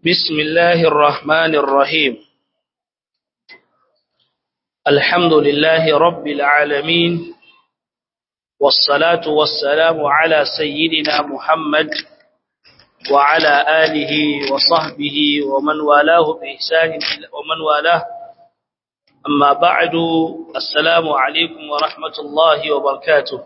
بسم الله الرحمن الرحيم الحمد لله رب العالمين والصلاة والسلام على سيدنا محمد وعلى آله وصحبه ومن والاه بإحسان ومن والاه أما بعد السلام عليكم ورحمة الله وبركاته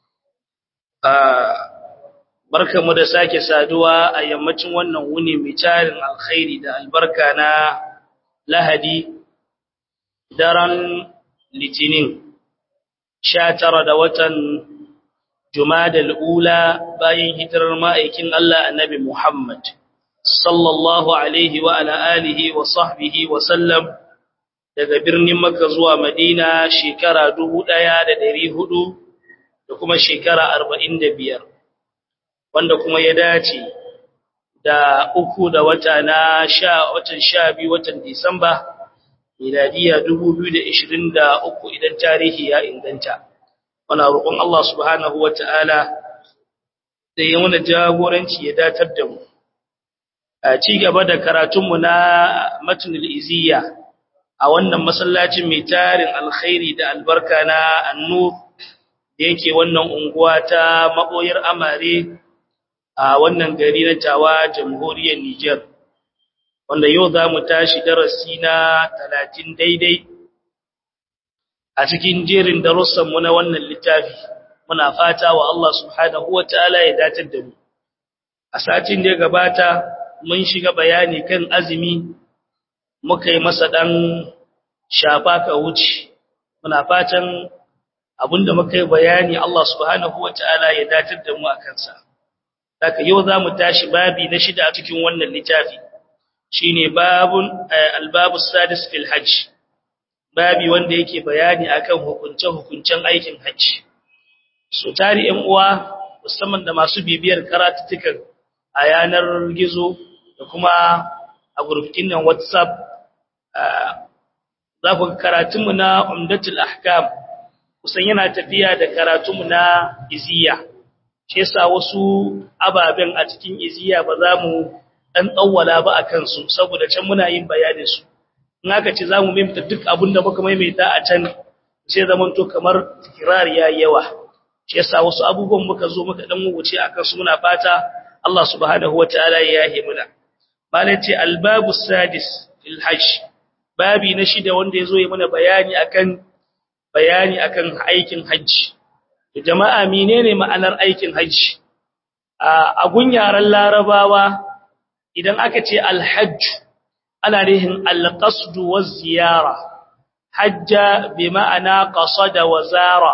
آه barkamu da sake saduwa a yammacin wannan wuni mai tarin alkhairi da albarka na lahadi daren litinin sha tara da watan jumadal ula bayan hijirar ma'aikin Allah annabi Muhammad sallallahu alaihi wa ala alihi wa sahbihi wa sallam daga birnin Makka zuwa Madina shekara dubu ɗaya da ɗari hudu da kuma shekara arba'in da biyar wanda kuma ya dace da uku da wata na sha watan sha biyu watan Disamba miladiya 2023 idan tarihi ya inganta muna roƙon Allah subhanahu wata'ala da ya mana jagoranci ya datar da mu a ci gaba da karatunmu na matnul iziya a wannan masallacin mai tarin alkhairi da albarka na annur da yake wannan unguwa ta maboyar amare a wannan gari na tawa jamhuriyar Niger wanda yau za mu tashi darasi na talatin daidai a cikin jerin darussanmu na wannan littafi muna fata wa Allah subhanahu wa ta'ala ya datar da mu a satin da ya gabata mun shiga bayani kan azumi muka yi masa ɗan shafa ka wuce muna fatan abinda muka yi bayani Allah subhanahu wa ta'ala ya datar da mu a kansa Saka yau za mu tashi babi na shida a cikin wannan littafi, shi ne babun albabu sadis fil hajj, babi wanda yake bayani akan hukunce-hukuncen aikin hajji. So, tari ‘yan uwa, musamman da masu bibiyar karatuttukan a yanar gizo da kuma a gurbitin nan WhatsApp, za ku karatunmu na Umdatul Ahkam, kusan yana tafiya da karatunmu na Iziya. shi yasa wasu ababen a cikin iziya ba za mu dan tsawwala ba a kansu saboda can muna yin bayanin su in aka ce za mu mimta duk abin da muka maimaita a can sai zaman to kamar tikrar ya yawa shi yasa wasu abubuwan muka zo muka dan wuce akan su muna fata Allah subhanahu wataala ya yahe muna malai ce albabu sadis fil hajj babi na shida wanda yazo yi mana bayani akan bayani akan aikin hajji jama'a menene ma'anar aikin hajji a gunyaran larabawa idan aka ce alhajj ana rihin alqasd wa ziyara hajja bi ma'ana qasada wa zara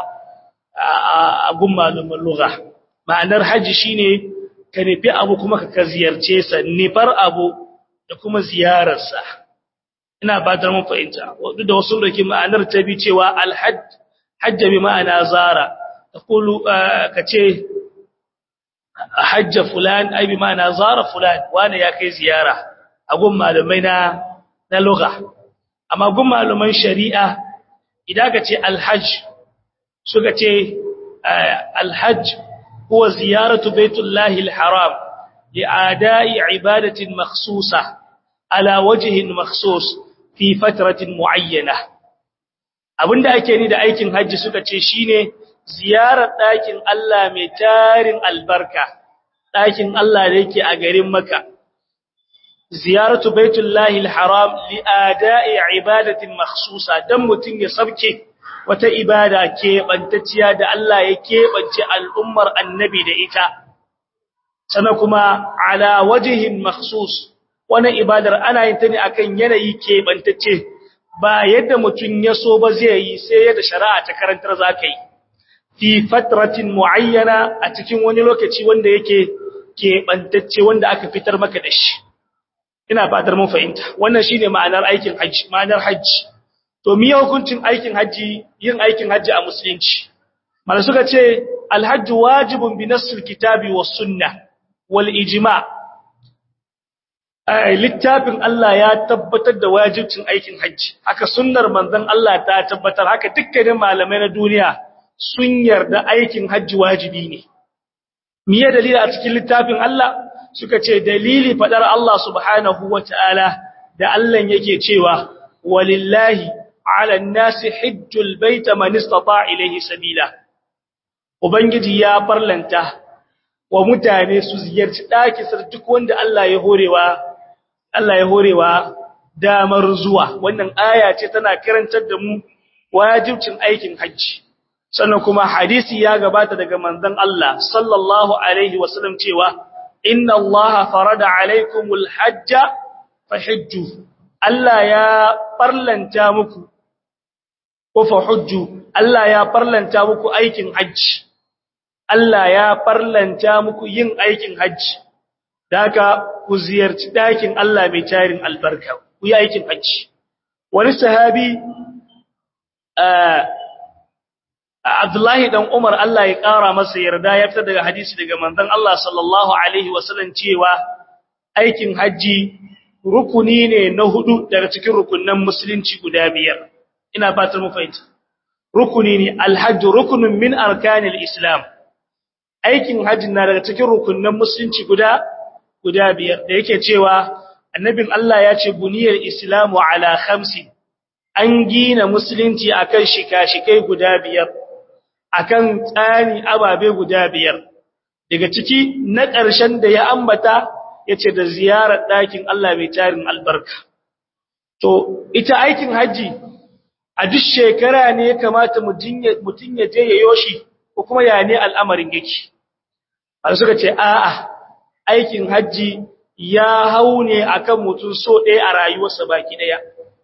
a gun malumin lugha ma'anar hajji shine ka nufi abu kuma ka ziyarce sa nifar abu da kuma ziyararsa ina fatar mun fahimta duk da wasu da ke ma'anar ta bi cewa alhajj hajja bi ma'ana zara تقول كتي حج فلان أي بمعنى زار فلان وانا ياكي زيارة أقول معلومين نلغة أما أقول معلومين شريعة إذا كتي الحج سو كتي الحج هو زيارة بيت الله الحرام لأداء عبادة مخصوصة على وجه مخصوص في فترة معينة abinda ake ni da aikin hajji suka ce shine ziyarar ɗakin Allah mai tarin albarka, ɗakin Allah da yake a garin Maka. Ziyaratu Baitullahi al-Haram li'ada'i ibadatin makhsusa don mutum ya sabke wata ibada keɓantacciya da Allah ya keɓance al'ummar annabi da ita. Sana kuma ala wajihin makhsus, wani ibadar ana yin ta ne akan yanayi keɓantacce, ba yadda mutum ya so ba zai yi sai yadda shari'a ta karantar za ka yi. fi fatratin muayyana a cikin wani lokaci wanda yake keɓantacce wanda aka fitar maka da shi ina fatar mun fahimta wannan shine ma'anar aikin haji ma'anar haji to miye hukuncin aikin haji yin aikin haji a musulunci mala suka ce alhajju wajibun bi nassil kitabi was sunnah wal ijma' littafin Allah ya tabbatar da wajibcin aikin haji haka sunnar manzon Allah ta tabbatar haka dukkanin malamai na duniya sun yarda aikin hajji wajibi ne miye dalili a cikin littafin Allah suka ce dalili fadar Allah subhanahu wata'ala da Allah yake cewa walillahi 'alan nasi hajjul baita man istata ilayhi sabila ubangiji ya farlanta wa mutane su ziyarci daki sar duk wanda Allah ya horewa Allah ya horewa damar zuwa wannan aya ce tana karantar da mu wajibcin aikin hajji sannan kuma hadisi ya gabata daga manzon Allah sallallahu alaihi wasallam cewa inna Allah farada alaikumul hajja fahajju Allah ya farlanta muku ko fahujju Allah ya farlanta muku aikin hajji Allah ya farlanta muku yin aikin hajji daga ku ziyarci dakin Allah mai tarin albarka ku yi aikin hajji wani sahabi Abdullahi dan Umar Allah ya ƙara masa yarda ya fitar daga hadisi daga manzon Allah sallallahu alaihi wasallam cewa aikin haji rukuni ne na hudu daga cikin rukunnan musulunci guda biyar ina fatan mu fahimta rukuni ne alhajj rukunun min arkanil islam aikin haji na daga cikin rukunnan musulunci guda guda biyar da yake cewa annabin Allah ya ce buniyar islamu ala khamsi an gina musulunci akan shika-shikai guda biyar akan tsani ababe guda biyar daga ciki na ƙarshen da ya ambata yace da ziyarar ɗakin Allah mai tarin albarka to ita aikin haji a duk shekara ne ya kamata mutun ya je ya yoshi ko kuma ya ne al'amarin yake har suka ce a'a aikin haji ya hau ne akan mutum so ɗaya a rayuwarsa baki ɗaya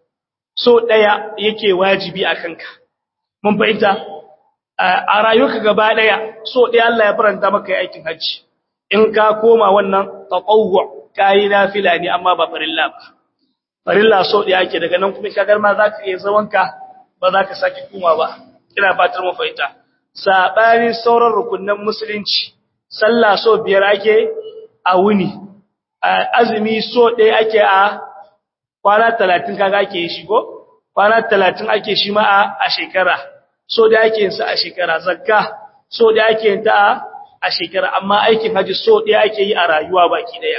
so ɗaya yake wajibi a kanka mun fahimta a rayuwarka gaba ɗaya so ɗaya Allah ya faranta maka aikin hajji in ka koma wannan taqawwu kai nafila ne amma ba farilla ba farilla so ɗaya ake daga nan kuma kagar ma zaka iya zawanka ba za ka saki kuma ba ina fatar mu fahimta sabanin sauran rukunnan musulunci sallah so biyar ake a wuni azumi so ɗaya ake a kwana talatin kaga ake yi shi ko kwana talatin ake shi ma a shekara so da ake yin sa a shekara zakka so da ake yin ta a shekara amma aikin haji so da ake yi a rayuwa baki daya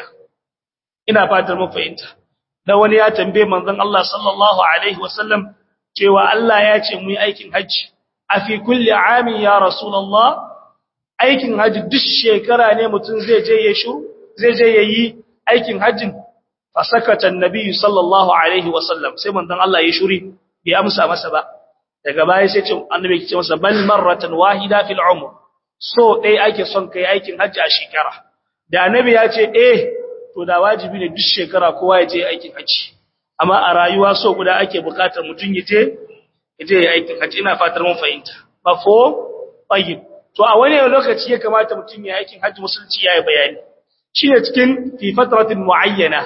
ina fatar mun fahimta da wani ya tambaye manzon Allah sallallahu alaihi wasallam cewa Allah ya ce mu yi aikin haji a fi kulli amin ya rasulullah aikin haji duk shekara ne mutum zai je ya shuru zai je yayi aikin hajjin fasakata annabi sallallahu alaihi wasallam sai manzon Allah ya shuri bai amsa masa ba daga baya sai ce annabi ya ce masa bal marratan wahida fil umr so dai ake son kai aikin hajji a shekara da annabi ya ce eh to da wajibi ne duk shekara kowa ya je aikin hajji amma a rayuwa so guda ake bukatar mutun ya je ya je aikin hajji ina fatar mun fahimta ba fo tayyib to a wani lokaci ya kamata mutun ya aikin hajji musulunci yayi bayani shine cikin fi fatratin muayyana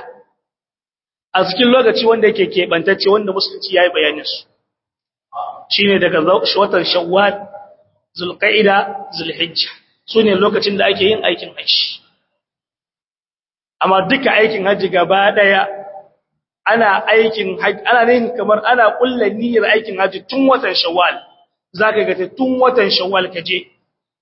a cikin lokaci wanda yake keɓantacce wanda musulunci ya yi bayaninsu shi ne daga watan shawwal zulƙa'ida zulhijja su ne lokacin da ake yin aikin hajji amma duka aikin hajji gaba ɗaya ana aikin hajji ana ne kamar ana ƙulla niyyar aikin hajji tun watan shawwal za ka gata tun watan shawwal ka je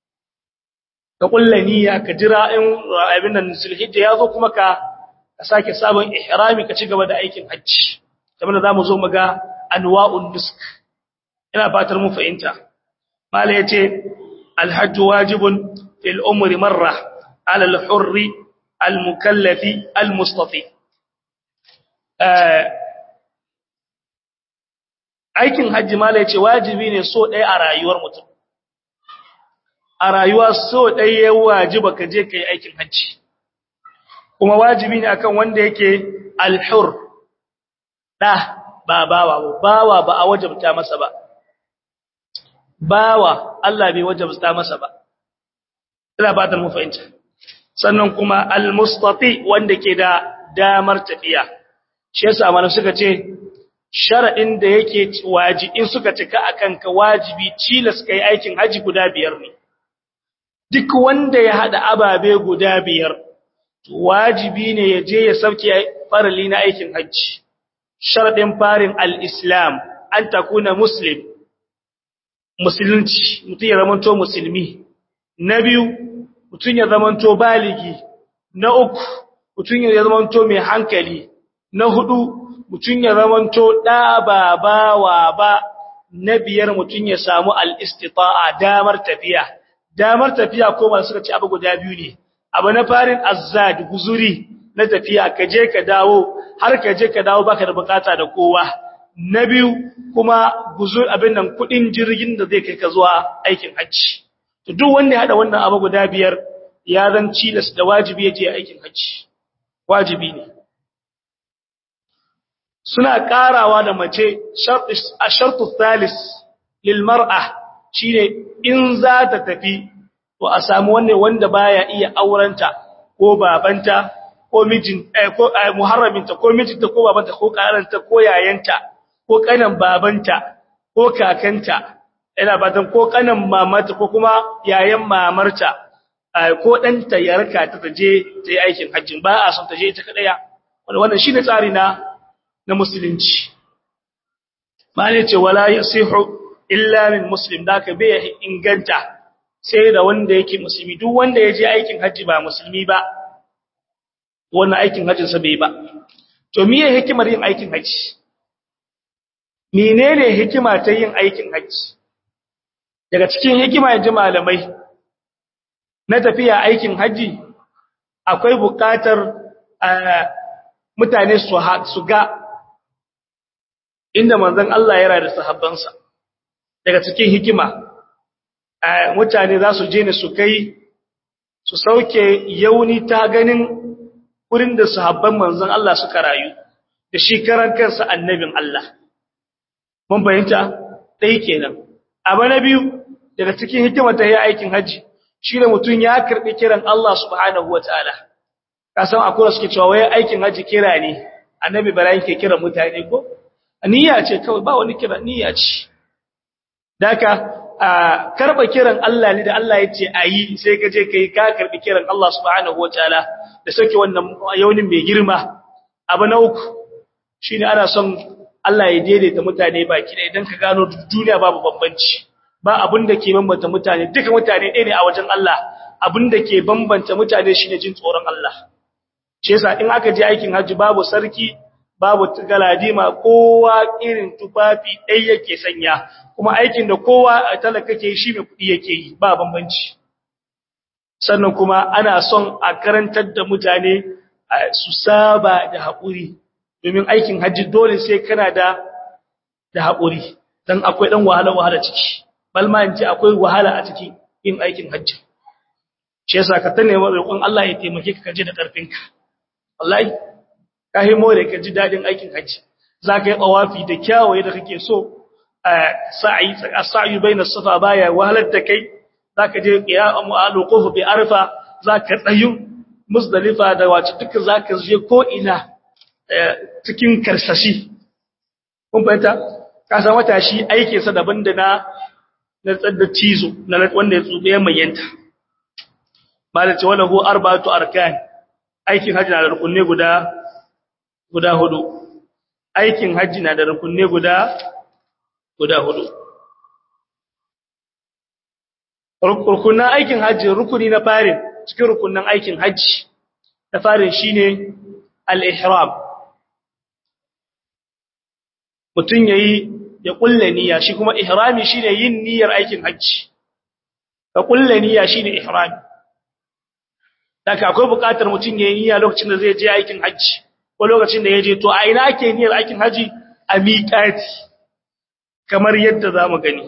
ka ƙulla niyya ka jira in abin nan zulhijja ya zo kuma ka ka sake sabon ihrami ka ci gaba da aikin hajji kamar da zamu zo mu ga anwa'un nusk ina fatar mu fahimta mala yace alhajj wajibun fil umri marra ala al-hurri al-mukallafi al-mustafi aikin hajji mala yace wajibi ne so ɗaya a rayuwar mutum a rayuwa so ɗaya ya wajiba ka je kai aikin hajji kuma wajibi ne akan wanda yake alhur da ba bawa ba bawa ba a wajabta masa ba bawa Allah bai wajabta masa ba ina fatan mu fahimta sannan kuma almustati wanda ke da damar tafiya shi yasa mana suka ce sharadin da yake wajibi in suka cika akan ka wajibi cilas kai aikin haji guda biyar ne duk wanda ya hada ababe guda biyar wajibi ne ya je ya sauke farali na aikin hajji sharadin farin al-islam an takuna muslim musulunci mutum ya zamanto musulmi na biyu mutum ya zamanto baligi na uku mutum ya zamanto mai hankali na hudu mutum ya zamanto da ba bawa ba na biyar mutum ya samu al-istita'a damar tafiya damar tafiya ko ba suka ci abu guda biyu ne abu na farin azzad guzuri na tafiya ka je ka dawo har ka je ka dawo baka da bukata da kowa na biyu kuma guzur abin nan kudin jirgin da zai kai ka zuwa aikin hajji to duk wanda ya hada wannan abu guda biyar ya zan cilas da wajibi yaje aikin hajji wajibi ne suna karawa da mace a shartu thalis lil mar'a shine in za ta tafi to a samu wanne wanda baya iya aurenta ko babanta ko mijin eh, ko eh, muharraminta ko mijinta ko babanta ko karanta ko yayanta ko kanan babanta ko kakanta ina batan ko kanan mamata ko kuma yayan mamarta ko danta ya raka ta taje ta yi aikin hajjin ba a son ta je ta kadaya wannan shine tsari na na musulunci mali ce wala yasihu illa min muslim da ka bai inganta sai da wanda yake musulmi duk wanda ya je aikin hajji ba musulmi ba wannan aikin hajjin sa bai ba to miye hikimar yin aikin hajji menene hikima ta yin aikin hajji daga cikin hikima yanzu malamai na tafiya aikin hajji akwai buƙatar mutane su ga inda manzon Allah ya rada sahabbansa daga cikin hikima mutane za su je ne su kai su sauke yauni ta ganin wurin da sahabban manzon Allah suka rayu da shi karan kansa annabin Allah mun fahimta dai kenan abu na biyu daga cikin hikimar ta yi aikin haji shine mutum ya karbi kiran Allah subhanahu wataala ka san akwai suke cewa wai aikin haji kira ne annabi Ibrahim ke kira mutane ko niyya ce kawai ba wani kira niyya ce daka karba kiran Allah ne da Allah ya ce ayi sai ka je kai ka karbi kiran Allah subhanahu wataala da sauke wannan yaunin mai girma abu na uku shine ana son Allah ya daidaita mutane baki da idan ka gano duniya babu bambanci ba abin da ke bambanta mutane duka mutane ɗaya ne a wajen Allah abin da ke bambanta mutane shine jin tsoron Allah shi yasa in aka je aikin haji babu sarki babu galadima kowa irin tufafi ɗaya yake sanya kuma aikin da kowa a talaka ke shi mai kuɗi yake yi ba bambanci sannan kuma ana son a karantar da mutane su saba da haƙuri domin aikin hajji dole sai kana da da haƙuri dan akwai dan wahala wahala ciki balma in ce akwai wahala a ciki yin aikin hajji shi yasa ka tane roƙon Allah ya taimake ka kaje da ƙarfinka wallahi ka yi more ka ji dadin aikin hajji zaka yi tawafi da kyawaye da kake so sa'i sa'i baina safa baya wahalar da kai zaka je qiyamu al-wuquf bi arfa zaka tsayu musdalifa da wace duka zaka je ko ina cikin karsashi kun fahimta ka san wata shi aikin sa daban da na na tsadda cizo na wanda ya tsube ya mayanta malace wala hu arba'atu arkan aikin haji na da rukunne guda guda hudu aikin haji na da rukunne guda guda hudu rukunan aikin haji rukuni na farin cikin rukunan aikin haji na farin shine al-ihram mutun yayi ya kulle niyya shi kuma ihrami shine yin niyyar aikin haji ka kulle niyya shine ihrami daga akwai buƙatar mutun yayi niyya lokacin da zai je aikin haji ko lokacin da yaje to a ina ake niyyar aikin haji a miƙati kamar yadda zamu gani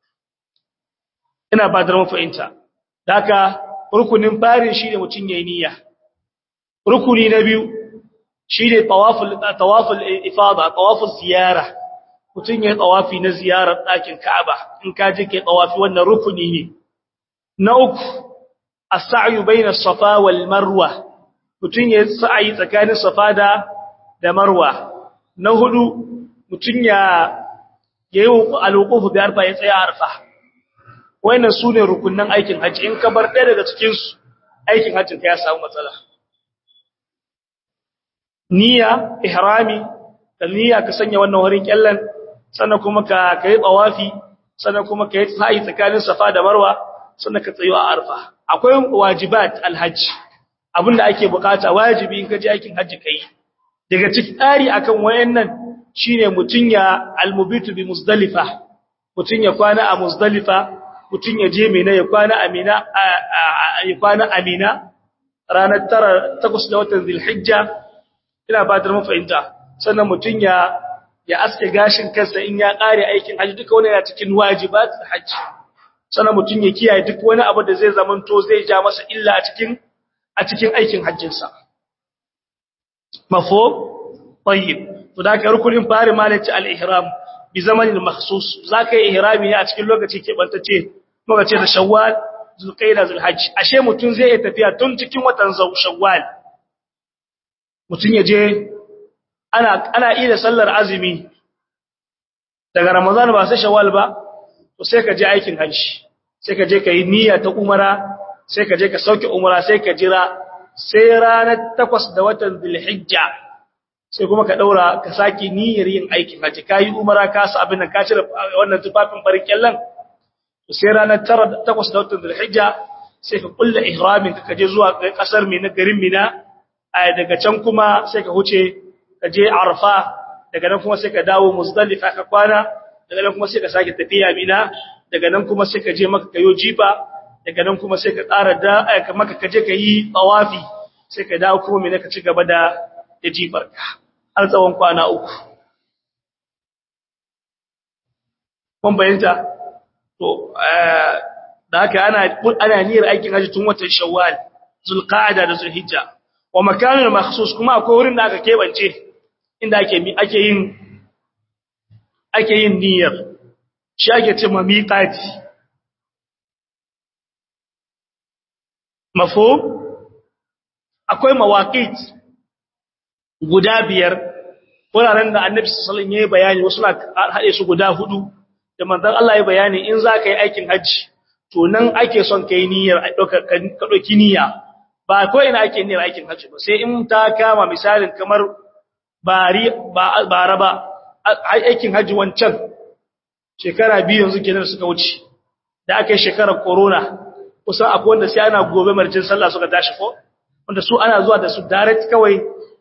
ina ba da mu fahimta daga rukunin farin shine mutun yayi niyya rukuni na biyu shine tawaful tawaful ifada tawaful ziyara mutun yayi tawafi na ziyarar ɗakin Ka'aba in ka je kai tawafi wannan rukuni ne na uku as-sa'yu bayna as-safa wal marwa mutun yayi sa'i tsakanin safa da da marwa na hudu mutun ya yayi al-wuquf bi arfa ya tsaya arfa wannan sune rukunnan aikin haji in ka bar ɗaya daga cikin su aikin hajjin ka ya samu matsala niyya ihrami da niyya ka sanya wannan wurin kyallan sannan kuma ka kai tawafi sannan kuma kai sa'i tsakanin safa da marwa sannan ka tsayo a arfa akwai wajibat alhajj abinda ake bukata wajibi in ka je aikin hajji kai daga cikin tsari akan wayannan shine mutun ya almubitu bi muzdalifa mutun ya kwana a muzdalifa mutun ya je mina ya kwana a mina ya kwana a mina ranar tara takwas da watan zulhijja ina fatar mun fahimta sannan mutun ya ya aske gashin kansa in ya kare aikin hajji duka wannan yana cikin wajibat hajji sannan mutun ya kiyaye duk wani abu da zai zamanto zai ja masa illa a cikin a cikin aikin hajjinsa mafo tayyib to da ka rukunin fari malaci al-ihram bi zamanin makhsus zaka yi ihrami ne a cikin lokaci ke bantace lokaci da shawwal zulqaida zulhajj ashe mutun zai yi tafiya tun cikin watan shawwal mutun ya je ana ana ida sallar azumi daga ramadan ba sai shawwal ba to sai ka je aikin hajji sai ka je ka yi niyya ta umara sai ka je ka sauke umara sai ka jira sai ranar takwas da watan zulhijja sai kuma ka daura ka saki niyyar yin aikin haji kai umara ka sa abin nan ka cire wannan tufafin farin kyallan sai ranar takwas da watan zulhijja sai ka kulla ihramin ka kaje zuwa kasar mina garin mina ai daga can kuma sai ka huce ka je arfa daga nan kuma sai ka dawo muzdalifa ka kwana daga nan kuma sai ka sake tafiya mina daga nan kuma sai ka je maka kayo jifa daga nan kuma sai ka tsara da aka maka kaje ka yi tawafi sai ka dawo kuma mene ka ci gaba da da jifarka har tsawon kwana uku kun bayanta to da haka ana ana niyyar aikin haji tun watan shawwal zulqa'ada da zulhijja wa makanul makhsus kuma akwai wurin da aka kebance inda ake ake yin ake yin niyyar shi ake ce miqati mafhum akwai mawaqit guda biyar wuraren da annabi sallallahu alaihi wasallam yayi bayani wasu na hade su guda hudu da manzon Allah ya bayani in za ka yi aikin haji to nan ake son kai niyyar ka dauki niyya ba ko ina ake niyyar aikin haji ba sai in ta kama misalin kamar bari ba bara ba aikin haji wancan shekara biyu yanzu kenan suka wuce da aka yi shekarar corona kusan akwai wanda sai ana gobe marjin sallah suka tashi ko wanda su ana zuwa da su direct kawai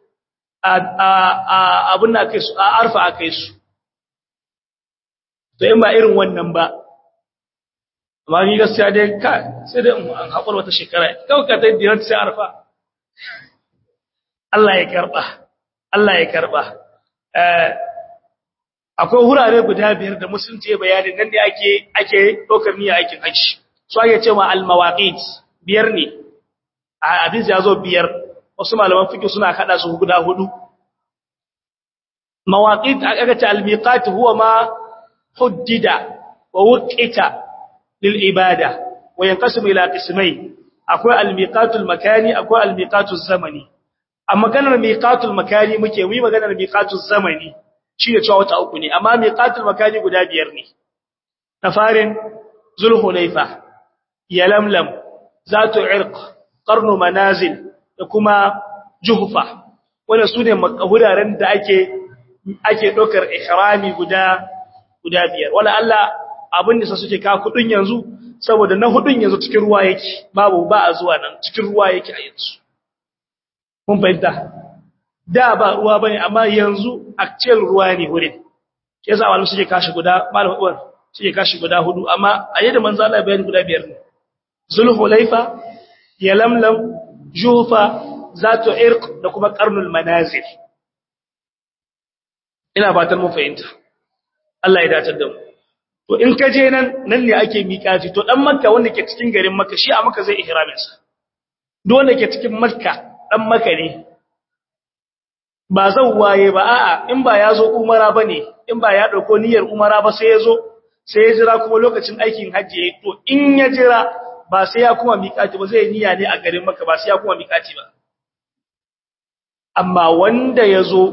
a abin da aka su a arfa aka yi su to in ba irin wannan ba amma ni gaskiya dai ka sai dai an haƙur wata shekara kawai ka ta yi direct sai arfa Allah ya karɓa Allah ya karɓa akwai wurare guda biyar da musulunci ya bayani nan da ake ake ɗaukar niyya aikin hajji su ake cewa al-mawaqit biyar ne a hadisi ya zo biyar wasu malaman fiqh suna kada su guda hudu mawaqit aka ce al-miqat huwa ma huddida wa wuqita lil ibada wa yanqasimu ila qismayn akwai al-miqatul makani akwai al-miqatul zamani amma maganar miqatul makani muke mu maganar miqatul zamani shine cewa wata uku ne amma miqatul makani guda biyar ne na farin zulhulaifa yalamlam zatu irq qarnu manazil da kuma juhfa wannan sune makahuraren da ake ake dokar ihrami guda guda biyar wala Allah abin da suke ka kudin yanzu saboda na hudun yanzu cikin ruwa yake babu ba a zuwa nan cikin ruwa yake a yanzu mun fahimta da ba ruwa bane amma yanzu actual ruwa ne wurin yasa wani suke kashi guda malamin uwar suke kashi guda hudu amma a yadda manzo Allah bayani guda biyar ne zulhulaifa yalamlam jufa zatu irq da kuma qarnul manazil ina fatan mun fahimta Allah ya dace da mu to in ka je nan nan ne ake miƙati to dan makka wanda ke cikin garin makka shi a makka zai ihramin sa duk wanda ke cikin makka dan makka ne ba zan waye ba a'a in ba ya zo umara bane in ba ya dauko niyyar umara ba sai ya zo sai ya jira kuma lokacin aikin hajji yayi to in ya jira ba sai ya kuma miƙati ba zai niyya ne a garin makka ba sai ya kuma miƙati ba amma wanda ya zo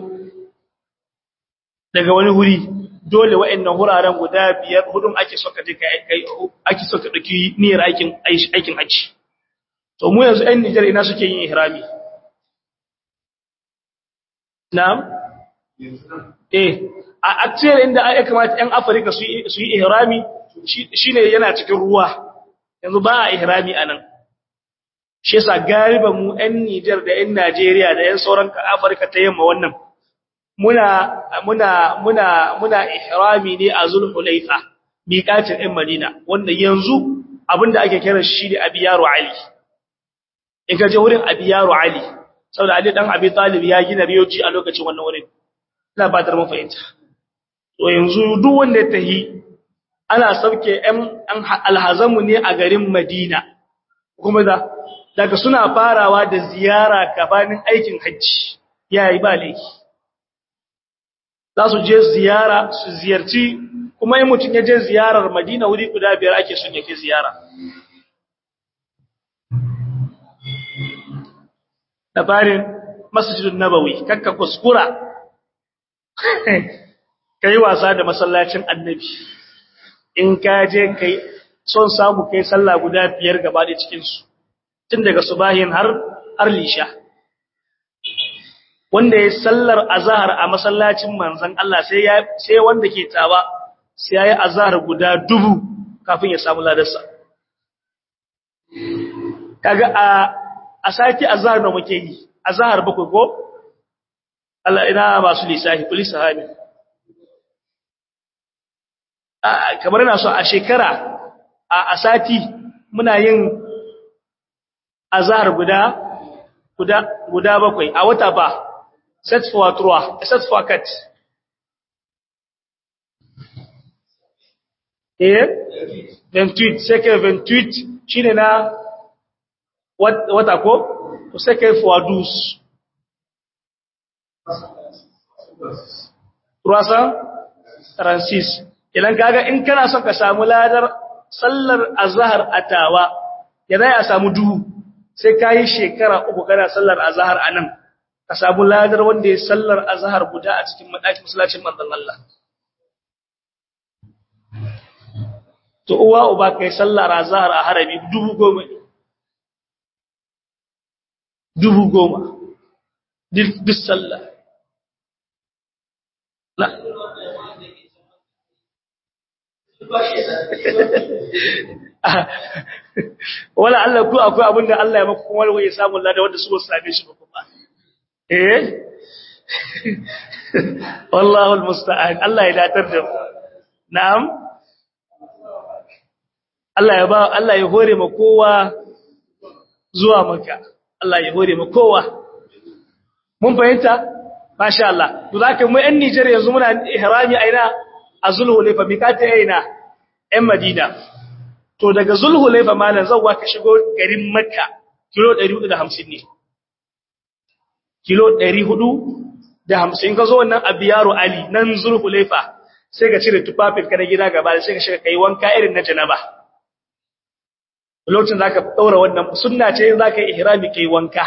daga wani huri dole wa'annan wuraren guda biyar hudun ake so ka je kai ake so ka dauki niyyar aikin aikin haji to mu yanzu ɗan Niger ina suke yin ihrami na'am eh a actual inda ai kamata ɗan Afirka su su yi ihrami shine yana cikin ruwa yanzu ba a ihrami anan shi yasa galiban mu ɗan Niger da ɗan Najeriya da ɗan sauran Afirka ta yamma wannan muna muna muna muna ihrami ne a Zulhulaifa miƙatin ɗan Madina wanda yanzu abinda ake kira shi ne Abiyaru Ali in ka je wurin Abiyaru Ali saboda Ali dan Abi Talib ya gina riyoci a lokacin wannan wurin ina ba da mafahimta to yanzu duk wanda ya tahi ana sauke ɗan alhazamu ne a garin Madina kuma da daga suna farawa da ziyara gabanin aikin hajji yayi ba laifi za su je ziyara su ziyarci kuma in mutum ya je ziyarar Madina wuri guda biyar ake son yake ziyara da farin masjidun nabawi kakka kuskura kai wasa da masallacin annabi in ka je kai son samu kai sallah guda biyar gaba da cikin su tun daga subahin har har lisha wanda ya sallar azhar a masallacin manzon Allah sai ya sai wanda ke tawa sai yayi azhar guda dubu kafin ya samu ladarsa kaga a a sati azhar da muke yi azhar bakwai ko Allah ina masu lisafi police sahabi kamar ina so a shekara a sati muna yin azhar guda guda guda bakwai a wata ba set for trois set for cat eh 28 sai ke 28 shine na wata ko to sai kai for dus Turasa Francis idan kaga in kana son ka samu ladar sallar azhar atawa ya zai a samu duhu sai kai shekara uku kana sallar azhar anan ka samu ladar wanda ya sallar azhar guda a cikin madakin masallacin manzon Allah to uwa uba kai sallar azhar a harabi dubu goma dubu goma duk sallah la wala Allah ku akwai abin da Allah ya maka kuma wani ya samu lada wanda su ba su same shi ba kuma eh wallahu almusta'an Allah ya datar da mu na'am Allah ya ba Allah ya hore ma kowa zuwa maka Allah ya hore ma kowa mun fahimta masha Allah to zaka mu ɗan Niger yanzu muna ihrami aina a Zulhulaifa mikata aina ɗan Madina to daga Zulhulaifa malan zawwa ka shigo garin Makka kilo 450 ne kilo 450 ka zo wannan Abiyaru Ali nan Zulhulaifa sai ka cire tufafin ka na gida gaba sai ka shiga kai wanka irin na janaba lokacin zaka daura wannan sunna ce zaka yi ihrami kai wanka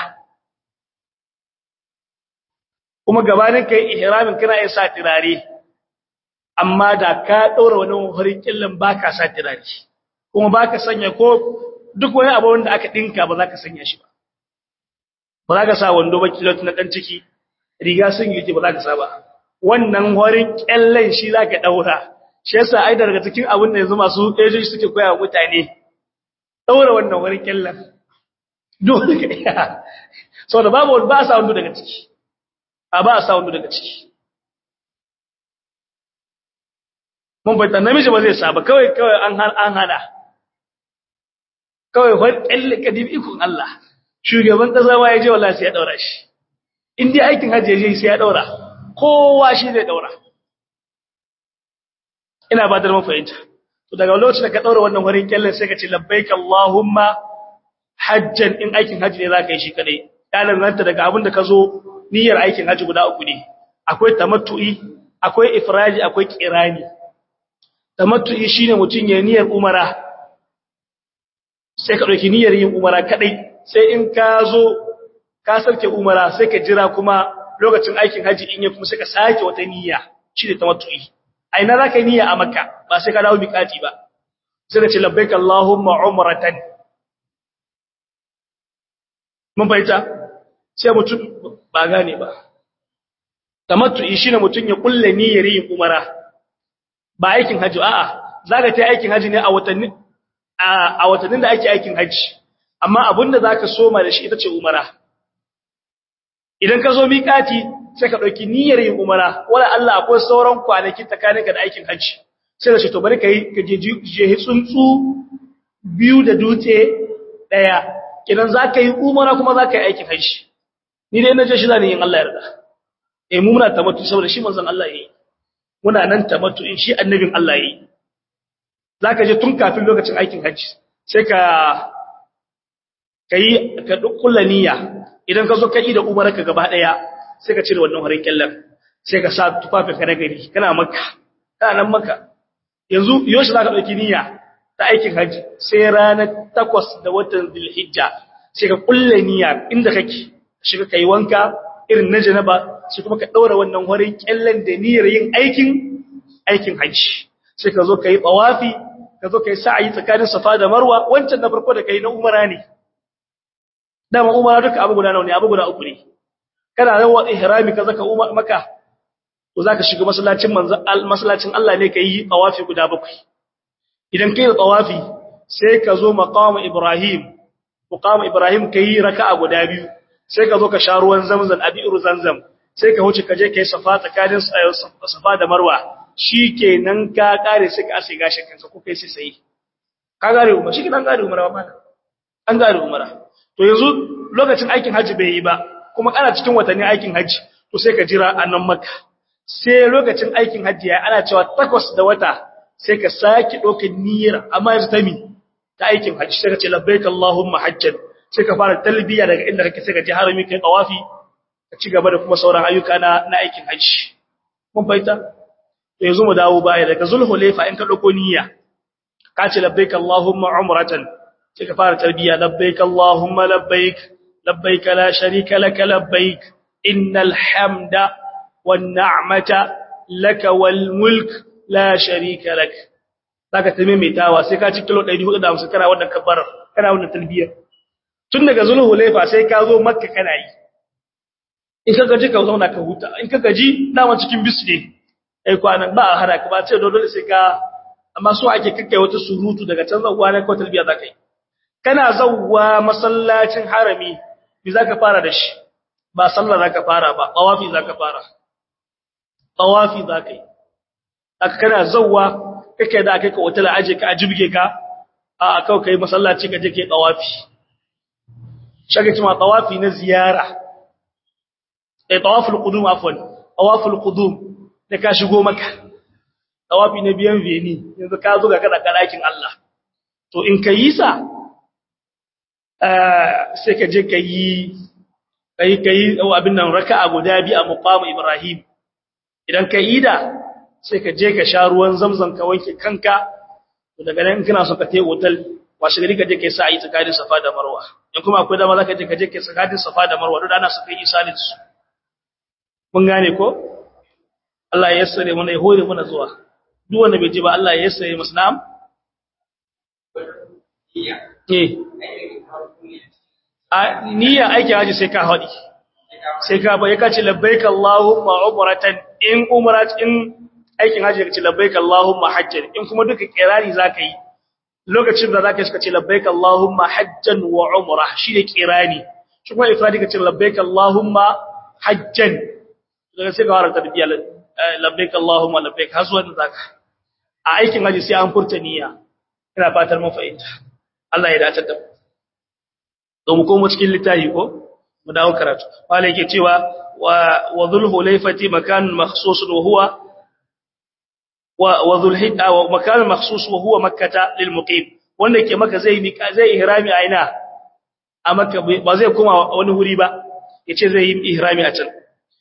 kuma gabanin kai ihramin kana yin sa tirare amma da ka daura wani horin killin baka sa tirare kuma baka sanya ko duk wani abu wanda aka dinka ba za ka sanya shi ba ba za ka sa wando ba kilot na dan ciki riga sun yi ba za ka sa ba wannan horin killin shi za ka daura shi yasa ai daga cikin abin da yanzu masu ejoji suke koya wa mutane daura wannan horin killin dole ka iya saboda babu ba sa wando daga ciki a ba sa wando daga ciki mun bai namiji ba zai saba kawai kawai an an hada kawai wani ƙalle kadim ikon Allah shugaban ƙasa ma ya je wallahi sai ya daura shi in dai aikin hajji ya je sai ya daura kowa shi zai daura ina ba da mun fahimta to daga lokacin da ka daura wannan wurin ƙalle sai ka ce labbaik Allahumma hajjan in aikin hajji ne zaka yi shi kadai kalan ranta daga abin da ka zo niyyar aikin hajji guda uku ne akwai tamattu'i akwai ifraji akwai qirani tamattu'i shine mutun ya niyyar umara sai ka dauki niyyar yin umara kadai sai in ka zo ka sarke umara sai ka jira kuma lokacin aikin haji in ya kuma sai ka sake wata niyya shine tamattu'i aina zaka yi niyya a makka ba sai ka dawo miƙati ba sai ka ce labbaik allahumma umratan mun baita sai mutum ba gane ba tamattu'i shine mutum ya kulle niyyar yin umara ba aikin haji a'a zaka ta aikin haji ne a watanni a watannin da ake aikin haji amma abinda zaka soma da shi ita ce umara idan ka zo miƙati sai ka dauki niyyar yin umara wala Allah akwai sauran kwanaki tsakaninka da aikin haji sai da shi to bari kai ka je je tsuntsu biyu da dutse daya idan zaka yi umara kuma zaka yi aikin haji ni dai na je shi zan yin Allah yarda eh mu muna tamattu saboda shi manzon Allah yayi muna nan tamattu in shi annabin Allah yayi zaka je tun kafin lokacin aikin haji sai ka kai ka dukkan niyya idan ka zo kai da umarka gaba daya sai ka cire wannan harin kallan sai ka sa tufafin ka na gari kana makka kana nan makka yanzu yoshi zaka dauki niyya ta aikin haji sai ranar 8 da watan Zulhijja sai ka kulle niyya inda kake shiga kai wanka irin na janaba sai kuma ka daura wannan harin kallan da niyyar yin aikin aikin haji sai ka zo kai tawafi ka zo kai sa'ayi tsakanin safa da marwa wancan na farko da kai na umara ne dama umara duka abu guda nawa ne abu guda uku ne kana yawa ihrami ka zaka umar maka to zaka shiga masallacin manzo masallacin Allah ne kai tawafi guda bakwai idan kai da tawafi sai ka zo maqam ibrahim maqam ibrahim kai raka'a guda biyu sai ka zo ka sha ruwan zamzam abiru zamzam sai ka huce ka je kai safa tsakanin safa da marwa shikenan ka kare sai ka ase gashin kanka ko kai sai sai ka gare umma shi kidan gare umara ba an gare umara to yanzu lokacin aikin haji bai yi ba kuma ana cikin watanni aikin haji to sai ka jira a nan maka sai lokacin aikin haji ya ana cewa takwas da wata sai ka saki ɗaukar niyyar amma yanzu ta mi ta aikin haji sai ka ce labbaik Allahumma hajjan sai ka fara talbiya daga inda kake sai ka je harami kai tawafi ka ci gaba da kuma sauran ayyuka na na aikin haji mun baita to yanzu mu dawo baya daga zulhulaifa in ka dauko niyya ka ce labbaik Allahumma umratan sai ka fara talbiya labbaik Allahumma labbaik labbaik la sharika lak labbaik innal hamda wan ni'mata laka wal mulk la sharika lak zaka tame mai tawa sai ka ci kilo 450 kana wannan kabbar kana wannan talbiyar tun daga zulhulaifa sai ka zo makka kana yi in ka gaji ka zauna ka huta in ka gaji dama cikin bisu ne ai kwanan ba a hana ka ba ce dole sai ka amma so ake kakkai wata surutu daga can zawwa na ko talbiya zaka yi kana zawwa masallacin harami bi zaka fara da shi ba sallah zaka fara ba tawafi zaka fara tawafi zaka yi aka kana zawwa kake da kai ka wata aje ka ajibge ka a kawai kai masallaci ka je kai tawafi shage cewa tawafi na ziyara eh tawaful qudum afwan tawaful qudum da ka shigo maka tawafi na biyan veni yanzu ka zo ga kada kadakin Allah to in ka yi sa sai ka je ka yi kai kai abin nan raka'a guda bi a muqam Ibrahim idan ka yi da sai ka je ka sha ruwan zamzam ka wanke kanka to daga nan kana so ka tayi hotel washe gari ka je kai sa'i tsakanin Safa da Marwa in kuma akwai dama zaka je ka je kai tsakanin Safa da Marwa duk ana so kai isalin su mun gane ko Allah ya yassare mana ya hore mana zuwa duk wanda bai ji ba Allah ya yassare masa na'am eh a niyya aikin haji sai ka haɗi sai ka ba ya kace labbaik Allahumma umratan in umrat in aikin haji kace labbaik Allahumma hajjan in kuma duka kirani zaka yi lokacin da zaka kace labbaik Allahumma hajjan wa umrah shine kirani shi kuma ifradi kace labbaik Allahumma hajjan daga sai ka fara tarbiya labbaik Allahumma labbaik haswan zaka a aikin haji sai an furta niyya ina fatar mun fahimta Allah ya dace da mu to mu komo cikin littafi ko mu dawo karatu wala yake cewa wa wa dhulhulaifati makan makhsus wa huwa wa wa dhulhijja wa makan makhsus wa huwa makkah lil muqim wanda yake maka zai mika zai ihrami a ina a makka ba zai koma wani wuri ba yace zai yi ihrami a can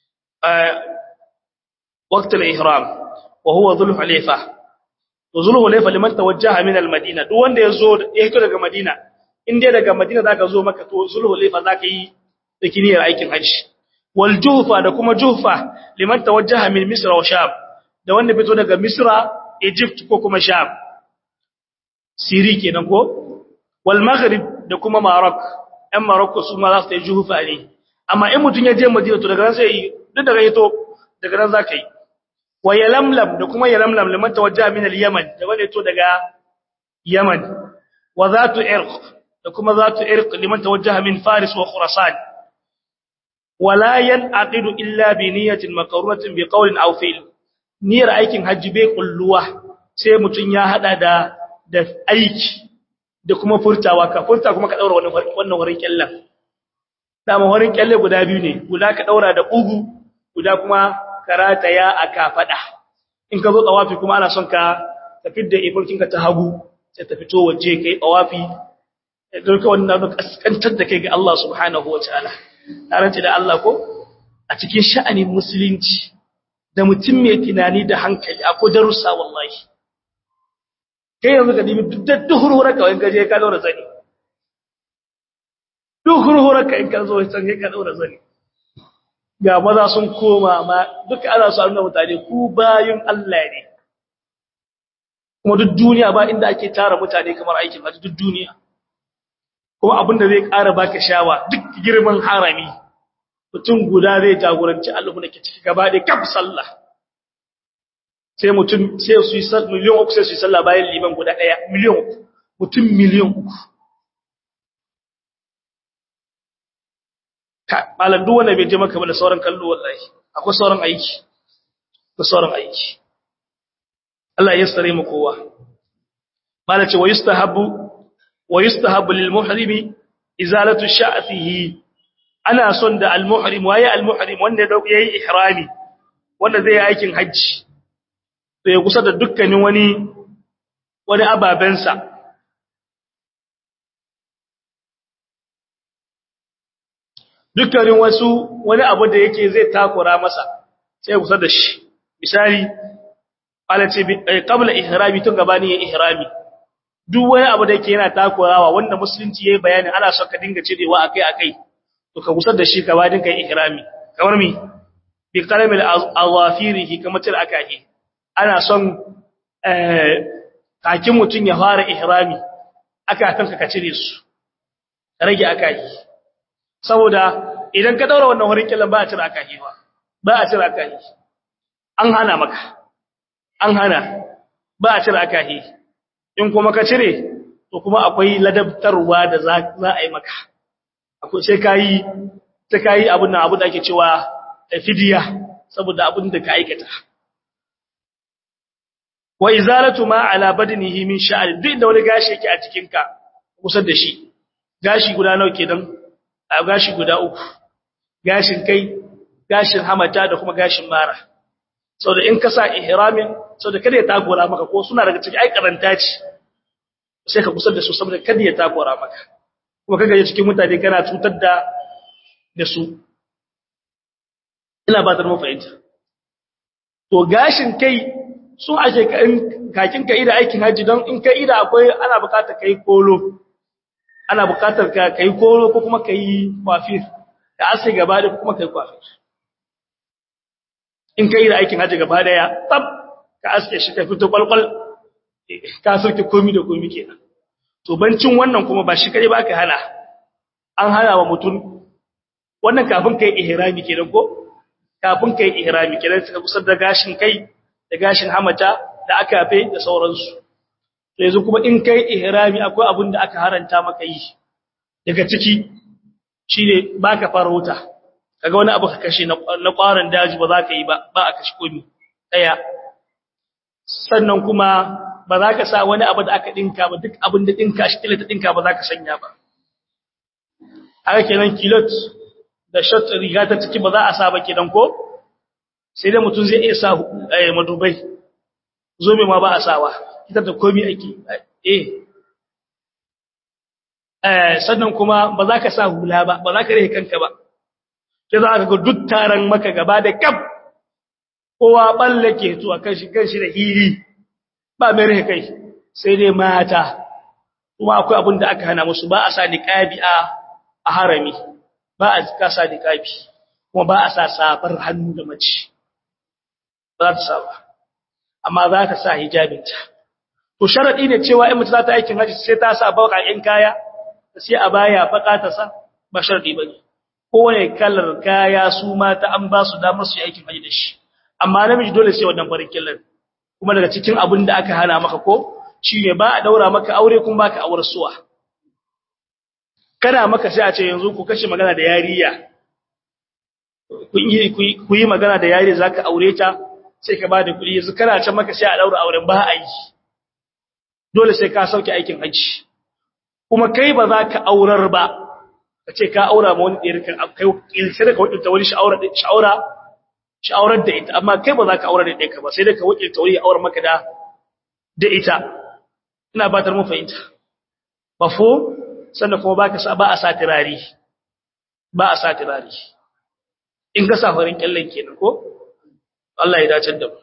وقت الإحرام وهو ذو الحليفة وذو الحليفة لمن توجه من المدينة duk wanda yazo ya hito daga Madina in dai daga Madina zaka zo maka to sulhu laifa zaka yi da kiniyar aikin haji wal juhfa da kuma juhfa liman tawajjaha min misra wa sham da wanda fito daga misra egypt ko kuma sham siri kenan ko wal maghrib da kuma maroc ɗan morocco su ma za su yi juhfa ne amma in mutun ya je Madina to daga nan sai duk daga yato daga nan zaka yi wa yalamlam da kuma yalamlam liman tawajjaha min al-yaman da wanda yato daga yaman wa zatu irq da kuma zatu irq liman tawajjaha min faris wa khurasan wala yanqidu illa bi niyyatin maqrunatin bi qawlin aw fi'l niyyar aikin hajji bai kulluwa sai mutun ya hada da da aiki da kuma furtawa ka furta kuma ka daura wannan wannan wurin kyallan dama wurin kyalle guda biyu ne guda ka daura da ugu guda kuma karata ya aka fada in ka zo tawafi kuma ana son ka tafi da ifarkinka ta hagu sai ta fito waje kai tawafi don ka wannan kaskantar da kai ga Allah subhanahu wataala tarance da Allah ko a cikin sha'anin musulunci da mutum mai tunani da hankali akwai darussa wallahi kai yanzu ka dibi duk duhurhura ka wani gaje ka daura zani duhurhura ka in ka zo can ka daura zani ga maza sun koma ma duka ana su nuna mutane ku bayin Allah ne kuma duk duniya ba inda ake tara mutane kamar aikin hajji duk duniya kuma abin da zai ƙara baka shawa duk girman harami mutum guda zai jagoranci Allah da ke ciki gaba da kaf sallah sai mutum sai su yi sallah miliyan uku sai su yi sallah bayan liman guda ɗaya miliyan uku mutum miliyan uku malam duk wanda bai je maka ba da sauran kallo wallahi akwai sauran aiki akwai sauran aiki Allah ya sare mu kowa malam ce wa yustahabu wa yustahabu lil muhrimi izalatu sha'fihi ana son da al muhrim waye al muhrim wanda da yayi ihrami wanda zai yi aikin haji to ya kusa da dukkanin wani wani ababensa dukkanin wasu wani abu da yake zai takura masa sai kusa da shi misali alace qabla ihrami tun gabani ya ihrami duk wani abu da yake yana takurawa wanda musulunci yayi bayani ana son ka dinga cirewa akai akai to ka kusa da shi ka ba dinka ihrami kamar mi bi qalamil awafirihi kamar tir akahi ana son eh kakin mutun ya fara ihrami aka kanka ka cire su rage akai saboda idan ka daura wannan wurin killan ba a cira akahi ba ba a cira akahi an hana maka an hana ba a cira akahi in kuma ka cire to kuma akwai ladabtarwa da za a yi maka akwai sai kai sai kai abun nan abun da ake cewa fidiya saboda abun da ka aikata wa izalatu ma ala badnihi min sha'r duk da wani gashi yake a cikin ka kusa da shi gashi guda nawa kenan a gashi guda uku gashin kai gashin hamata da kuma gashin mara saboda in ka sa ihramin saboda kada ya takura maka ko suna daga cikin ai karanta ce sai ka kusa da su saboda kada ya takura maka kuma kaga ya cikin mutane kana cutar da da su ina ba ta mu fahimta to gashin kai sun ake kakin ka ida aikin haji don in ka ida akwai ana bukatar kai kolo ana bukatar ka kai kolo ko kuma kai kwafir da ase gaba da kuma kai kwafir in ka ida aikin haji gaba daya tab ka aske shi ka fito kwalkwal ka sauke komi da komi kenan to bancin wannan kuma ba shi kare ba ka hana an hana wa mutum wannan kafin kai ihrami kenan ko kafin kai ihrami kenan suka kusar da gashin kai da gashin hamata da aka fe da sauransu to yanzu kuma in kai ihrami akwai abin da aka haranta maka yi daga ciki shine baka farauta kaga wani abu ka kashe na kwaran daji ba za ka yi ba ba a kashe komi daya sannan kuma ba za ka sa wani abu da aka dinka ba duk abin da dinka shi kila ta dinka ba za ka sanya ba haka kenan kilot da shot riga ta ciki ba za a sa ba kenan ko sai dai mutum zai iya sa madubai zobe ma ba a sawa ita da komi ake eh eh sannan kuma ba za ka sa hula ba ba za ka rike kanka ba sai za ka ga duk taron maka gaba da kaf kowa balle ke to a kan shi kan shi da hiri ba mai rike kai sai dai mata kuma akwai abin da aka hana musu ba a sa niqabi a a harami ba a kasa niqabi kuma ba a sa safar hannu da mace ba za ta sa ba amma za ta sa hijabinta to sharadi ne cewa in mace za ta aikin haji sai ta sa baƙaƙen kaya sai a baya baka ta sa ba sharadi bane kowane kalar kaya su mata an ba su damar su yi aikin haji da shi amma namiji dole sai wannan farin killar kuma daga cikin abin da aka hana maka ko shi ne ba a daura maka aure kuma baka aure suwa kana maka sai a ce yanzu ku kashe magana da yariya ku yi magana da yariya za ka aure ta sai ka ba da kuɗi yanzu kana can maka sai a ɗaura auren ba a yi dole sai ka sauke aikin hajji kuma kai ba za ka aurar ba ka ce ka aura ma wani ɗaya kan kai ilse da ka wakilta wani sha'aura sha'aurar da ita amma kai ba za ka aura da ɗaya ka ba sai da ka wakilta wani aure maka da da ita ina batar mu fahimta ba fo sannan kuma ba ka sa ba a sa turari ba a sa turari in ka sa farin kyallen kenan ko Allah ya dace da mu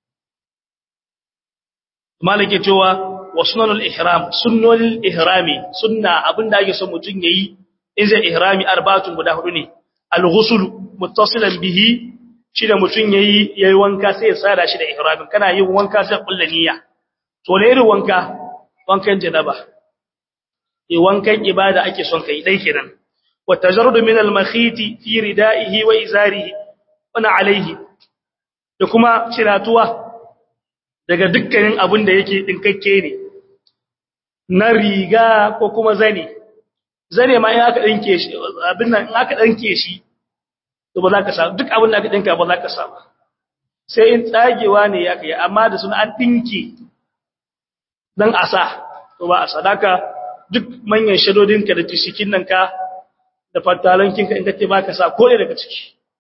malike cewa wa sunanul ihram sunnul ihrami sunna abinda ake son mutun yayi in zai ihrami arba'atun guda hudu ne al-ghusl muttasilan bihi shi da mutun yayi yayi wanka sai ya sada shi da ihramin kana yin wanka sai kullu niyya to ne irin wanka wankan janaba eh wankan ibada ake son kai dai kenan wa tajarrud min al-makhiti fi ridaihi wa izarihi wa alayhi da kuma ciratuwa daga dukkanin abin da yake dinkakke ne na riga ko kuma zane zane ma in aka dinke shi abin nan in aka dinke shi to ba za ka samu duk abin da aka dinka ba za ka samu sai in tsagewa ne ya kai amma da sun an dinke dan asa to ba a sadaka duk manyan shadodinka da tishikin nan ka da fatalankinka in kace ba ka sa ko ne daga ciki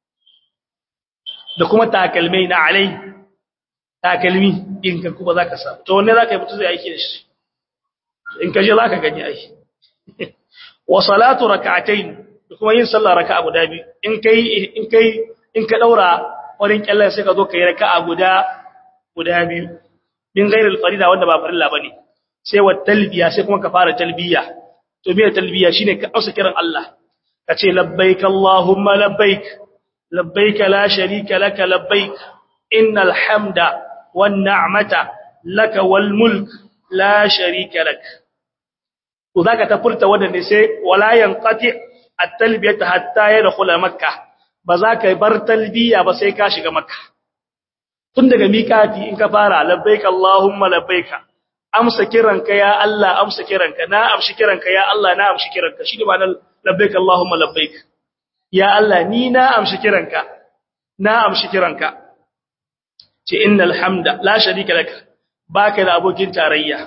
da kuma takalmai na alai takalmi in ka kuma za ka samu to wanne za ka yi mutu zai aiki da shi in ka je za ka gani aiki wa salatu raka'atayn da kuma yin sallah raka'a guda biyu in kai in kai in ka daura wurin kyallan sai ka zo kai raka'a guda guda biyu min ghairil farida wanda ba farilla bane sai wa talbiya sai kuma ka fara talbiya to me talbiya shine ka ausa kiran Allah ka ce labbaik allahumma labbaik labbaik la sharika laka labbaik innal hamda wan ni'mata laka wal mulk la sharika lak to zaka ta furta wanda ne sai wala yanqati at-talbiyatu hatta yadkhula makkah ba za ka bar talbiya ba sai ka shiga makkah tun daga miƙati in ka fara labbaik allahumma labbaik amsa kiranka ya Allah amsa kiranka na amshi kiranka ya Allah na amshi kiranka shi ne ma'anar labbaik allahumma labbaik ya Allah ni na amshi kiranka na amshi kiranka ce innal hamda la sharika lak baka da abokin tarayya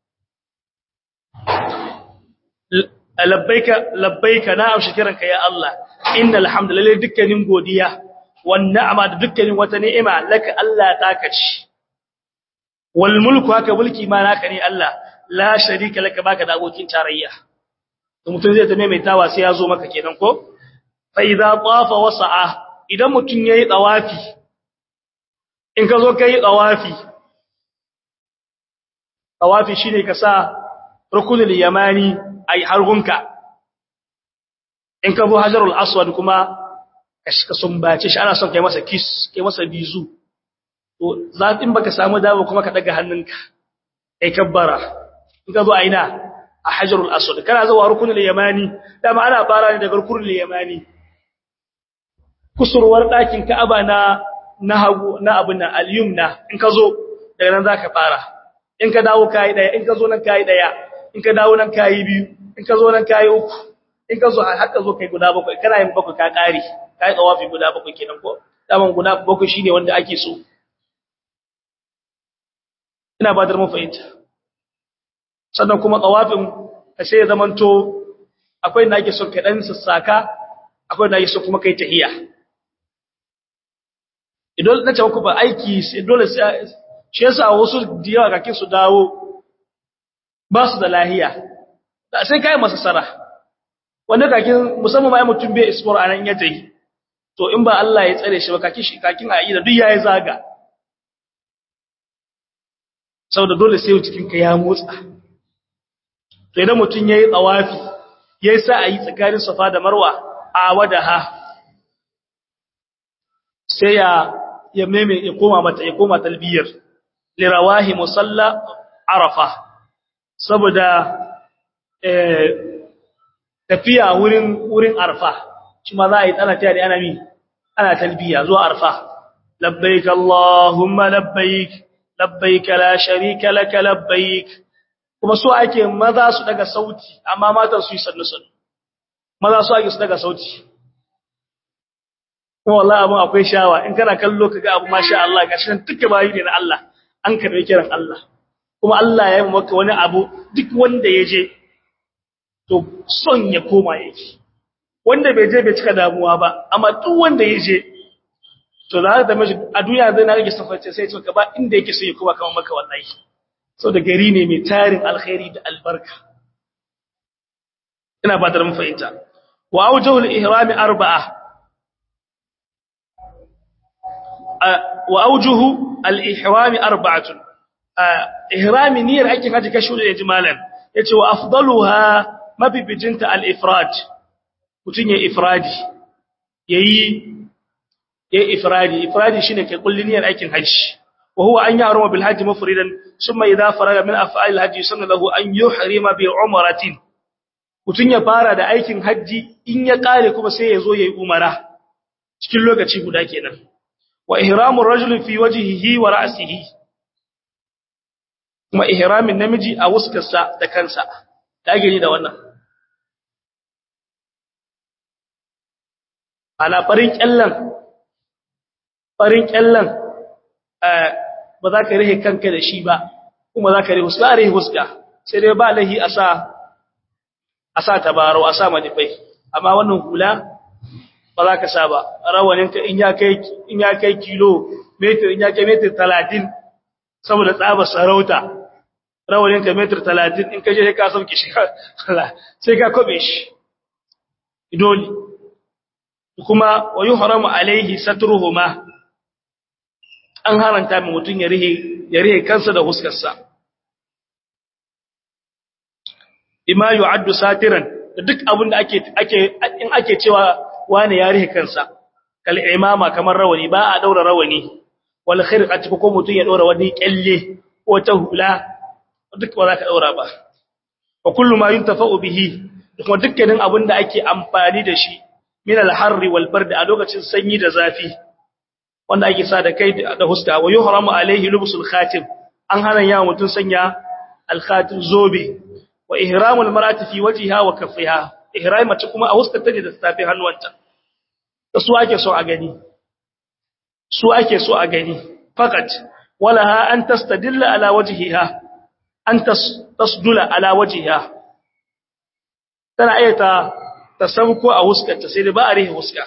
labbaika labbaika na amshi kiranka ya Allah innal hamda lalle dukkanin godiya wan ni'ma da dukkanin wata ni'ima laka Allah taka ci wal mulku haka mulki ma naka ne Allah la sharika laka baka da abokin tarayya to mutum zai ta maimaitawa sai ya zo maka kenan ko fa idza tafa wasa'a idan mutum yayi tawafi in ka zo kai tawafi tawafi shine ka sa rukunul yamani ai hargunka in ka bu hajarul aswad kuma ka sumbace shi ana son kai masa kiss kai masa bizu to zatin baka samu dawo kuma ka daga hannunka kai kabbara in ka zo aina a hajarul aswad kana zuwa rukunul yamani dama ana fara ne daga rukunul yamani kusurwar ɗakin ka'aba na na hagu na abin nan al-yumna in ka zo daga nan zaka fara in ka dawo kai daya in ka zo nan kai daya in ka dawo nan kai biyu in ka zo nan kai uku in ka zo haka zo kai guda bakwai kana yin bakwai ka kare kai tsawafi guda bakwai kenan ko daman guda bakwai shine wanda ake so ina ba da mun fahimta sannan kuma tsawafin ka sai ya zamanto akwai na ake son ka dan sassaka akwai na ake son kuma kai tahiya idan na ce ku ba aiki sai dole sai shi yasa wasu da yawa kakin su dawo ba su da lahiya da sai kai masa sara wanda kakin musamman mai mutum bai ismor anan ya tayi to in ba Allah ya tsare shi ba kakin shi kakin a yi da duk yayi zaga saboda dole sai cikin ka ya motsa to idan mutum yayi tsawafi yayi sa a yi tsakanin safa da marwa a wadaha sai ya ya meme ya koma mata ya koma talbiyar lirawahi musalla arafa saboda eh tafiya wurin wurin arfa shi ma za a yi tsana ta da ana mi ana talbiya zuwa arfa labbaik allahumma labbaik labbaik la sharika lak labbaik kuma so ake maza su daga sauti amma matan su yi sannu sannu maza su ake su daga sauti kuma wallahi abun akwai shawa in kana kallo kaga abu masha Allah gashi nan duka bayi ne na Allah an karbe kiran Allah kuma Allah ya yi maka wani abu duk wanda ya je to son ya koma yake wanda bai je bai cika damuwa ba amma duk wanda ya je to za ka zama a duniya zai na rage safarce sai ce ka ba inda yake so ya koma kamar maka wallahi so da gari ne mai tarin alkhairi da albarka ina ba da mun fahimta wa awjahul ihrami arba'a wa awjuhu al-ihrami arba'atun ihrami niyyar aikin haji kashi da jimalan yace wa afdaluha mabibijinta al-ifrad mutun ya ifradi yayi yayi ifradi ifradi shine kai kullin niyyar aikin haji wa huwa an yahruma bil haji mufridan thumma idha faraga min af'al al-haji sunna lahu an yuhrima bi umratin mutun ya fara da aikin haji in ya kare kuma sai ya zo yayi umara cikin lokaci guda kenan wa ihramur rajuli fi wajhihi wa ra'sihi kuma ihramin namiji a wuskarsa da kansa ta gani da wannan ana farin kyallan farin kyallan ba za ka rihe kanka da shi ba kuma za ka rihe huska a rihe huska sai dai ba lahi a sa a sa tabaro a sa manifai amma wannan hula ba za ka sa ba rawaninka in ya kai kilo metir in ya kai metir talatin saboda tsaba sarauta rawanin ka metar talatin in ka je ka sauke shi sai ka kobe shi dole kuma wa yuhramu alaihi satruhuma an haranta mai mutun ya rihe ya rihe kansa da huskarsa bima yu'addu satiran duk abin da ake ake in ake cewa wani ya rihe kansa kal imama kamar rawani ba a daura rawani wal khirqati ko mutun ya daura wani kyalle ko ta hula duk ba za ka daura ba wa kullu ma yuntafa'u bihi kuma dukkanin abin da ake amfani da shi min al-harri wal bardi a lokacin sanyi da zafi wanda ake sa da kai da huska wa yuhramu alaihi lubsul khatim an hana ya mutun sanya al-khatim zobe wa ihramul mar'ati fi wajhiha wa kaffiha ihram mace kuma a huskar ta da tafi hannuwanta da su ake so a gani su ake so a gani fakat walaha an tastadilla ala wajhiha an tasdula ala wajiha tana ayyata ta sauko a huskarta sai da ba a rihe huska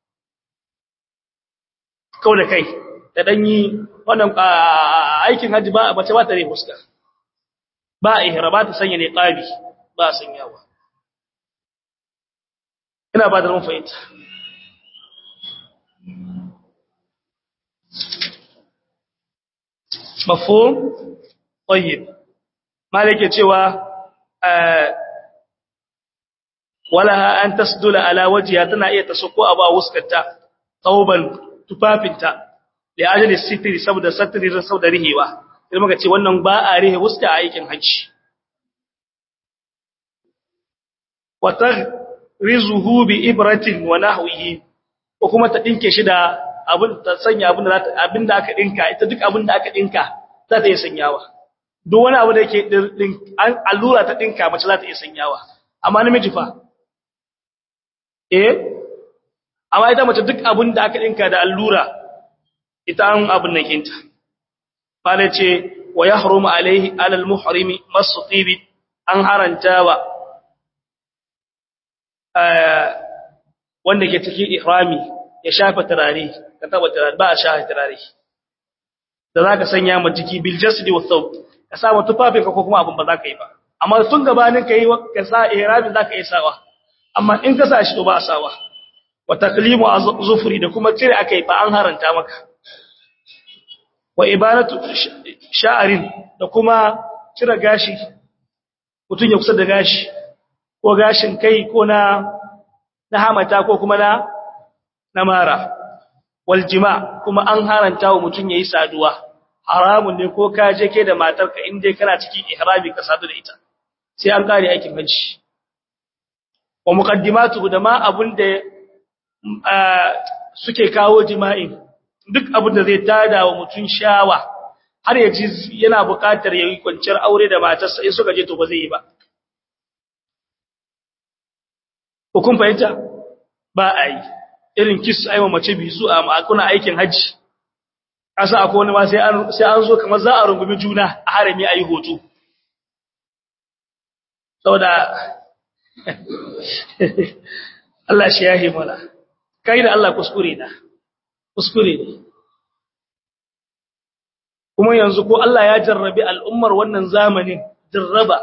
kau da kai da danyi wannan aikin haji ba mace ba ta rihe huska ba a ihra ba ta sanya ne qabi ba a sanyawa ina ba da mun fahimta mafhum tayyib malike cewa walaha an tasdula ala wajhiha tana iya tasako abu a wuskarta tauban tufafinta li ajli sitri saboda satri da saboda rihewa sai muka ce wannan ba a rihe wuska a aikin haji wa rizuhu bi ibratin wa nahwihi ko kuma ta dinke shi da abin ta sanya abin da abin da aka dinka ita duk abin da aka dinka za ta yi sanyawa duk wani abu da yake allura ta dinka mace za ta iya sanyawa amma namiji fa eh amma ita mace duk abin da aka dinka da allura ita an abin nan kinta bale ce wa yahrumu alaihi alal muhrimi masu tibi an harantawa wanda ke cikin ihrami ya shafa turare ka taba turare ba a shafa turare da za ka sanya ma jiki bil jasdi wa thawb ka sa tufafin ka ko kuma abin ba za ka yi ba amma tun gabanin ka yi ka sa ihramin za ka yi sawa amma in ka sa shi to ba a sawa wa taklimu zufri da kuma cire akai ba an haranta maka wa ibanatu sha'arin da kuma cire gashi mutun ya kusa da gashi ko gashin kai ko na na hamata ko kuma na na mara wal jima kuma an haranta wa mutun yayi saduwa haramun ne ko ka je ke da matarka in dai kana cikin ihrami ka sadu da ita sai an kare aikin hajji wa muqaddimatu da ma abun da suke kawo jima'i duk abun da zai tada wa mutun shawa har ya ji yana buƙatar yayi kwanciyar aure da matarsa in suka je to ba zai yi ba ko kun fahimta ba a yi irin kis aiwa mace bisu a kuna aikin hajji asa akwai wani ma sai an sai an zo kamar za a rungumi juna a harami ayi hoto saboda Allah shi yahi mana kai da Allah kuskure na kuskure ne kuma yanzu ko Allah ya jarrabi al'ummar wannan zamanin jarraba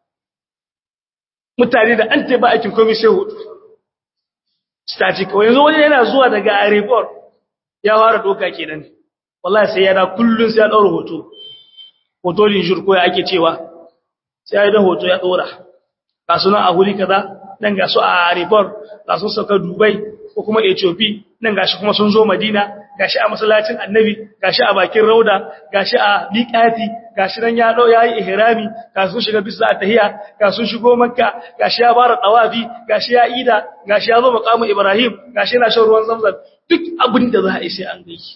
mutane da an taba aikin komai sai hudu static yanzu wani yana zuwa daga airport ya fara doka kenan wallahi sai yana kullun sai ya daura hoto hoto din jurko ya ake cewa sai ya da hoto ya dora ga sunan a huri kaza nan ga su a airport ga sun sauka dubai ko kuma ethiopia nan gashi kuma sun zo madina gashi a masallacin annabi gashi a bakin rauda gashi a miqati gashi nan ya dau yayi ihrami ga sun shiga bisa tahiyya ga sun shigo makka gashi ya bara tawafi gashi ya ida gashi ya zo maqamu ibrahim gashi yana shan ruwan zamzam duk abin da za a yi sai an gaiki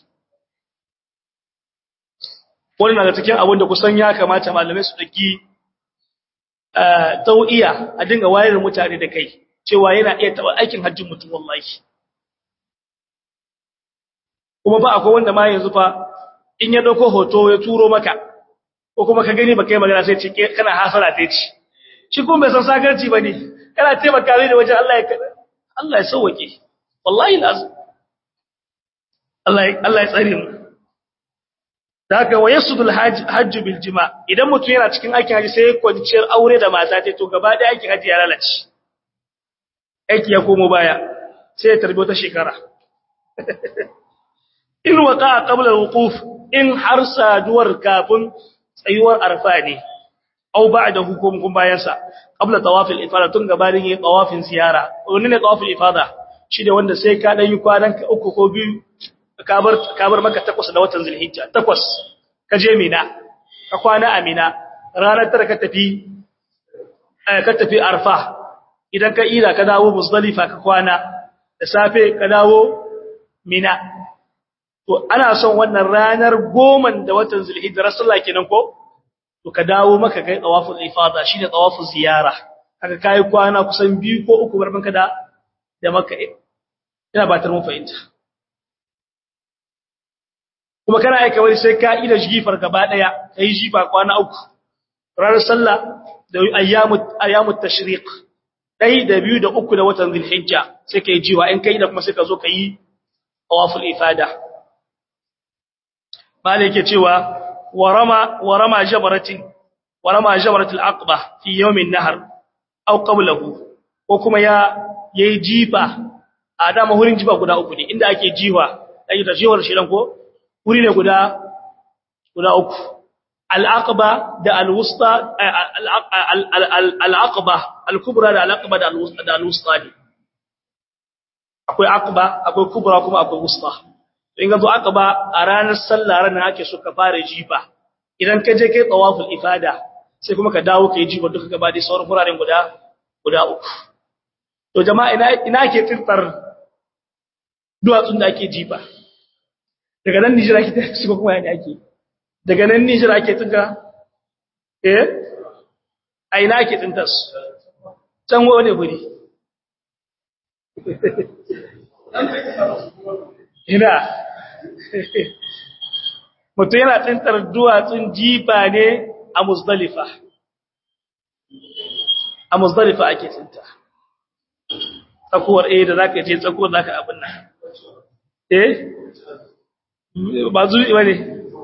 wannan daga cikin abin da kusan ya kamata malamai su daki tau'iya a dinga wayar mutane da kai cewa yana iya taba aikin hajjin mutum wallahi kuma ba akwai wanda ma yanzu fa in ya dauko hoto ya turo maka ko kuma ka gani baka yi magana sai ce kana hasara ta ci shi kuma bai san sakarci bane kana taimaka mai da wajen Allah ya Allah ya sauke wallahi lazim Allah Allah ya tsare mu da haka wa yasudul hajj bil jima idan mutum yana cikin aikin haji sai kwanciyar aure da mata ce to gaba da aikin haji ya lalace aiki ya komo baya sai ya tarbi wata shekara in waka qabla al-wuquf in har saduwar kafin tsayuwar arfa ne aw ba'da hukum kun bayan sa qabla tawaf al-ifada tun gabanin yin tawafin ziyara wani ne tawaf al-ifada shi da wanda sai ka dan yi kwanan ka uku ko biyu ka bar ka bar maka takwas da watan zulhijja takwas ka je mina ka kwana a mina ranar tara ka tafi ka tafi arfa idan ka ira ka dawo muzdalifa ka kwana da safe ka dawo mina to ana son wannan ranar goman da watan zulhijja rasulullah kenan ko to ka dawo maka kai tawaful ifada shine tawaful ziyara kaga kai kwana kusan biyu ko uku barban ka da da makka ina ba tar mun fahimta kuma kana aika wani sai ka ida jifar gaba daya kai jifa kwana uku ranar sallah da ayyamut ayyamut tashriq dai da biyu da uku da watan zulhijja sai kai jiwa in kai da kuma sai ka zo kai tawaful ifada malai yake cewa warama warama jabaratin warama jabaratul aqba fi yawmin nahar aw qablahu ko kuma ya yayi jifa a dama hurin jifa guda uku ne inda ake jiwa dai da jiwar shi dan ko wuri ne guda guda uku al-aqba da al-wusta al-aqba al-kubra da al-aqba da al-wusta da al-wusta ne akwai aqba akwai kubra kuma akwai wusta in ga zo aka ba a ranar sallah ranar ake so ka fara jifa idan ka je kai tawaful ifada sai kuma ka dawo kai jifa duka gaba dai sauran furaren guda guda uku to jama'a ina ina ake tsintar duwatsun da ake jifa daga nan Nijar ake ta shi kuma yana ake daga nan Nijar ake tsinta eh a ina ake tsintar su can wani guri ina mutum yana tsintar duwatsun jifa ne a musdalifa a musdalifa ake tsinta tsakuwar eh da zaka je tsakuwar zaka abin nan eh ba zuwa ba ne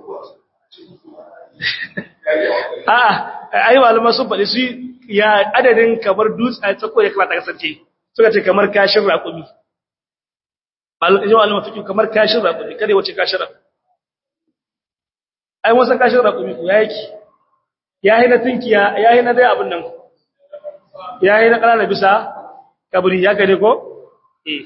a'a ai malaman sun faɗi su ya adadin kamar dutse a tsakuwar ya kamata kasance suka ce kamar kashin raƙumi yawan almafikin kamar kashin raƙumi kada wace kashin raƙumi ai wasan kashin raƙumi ku ya yake ya yi na tunkiya ya yi na dai abin nan ya yi na ƙanana bisa kabiri ya gane ko? eh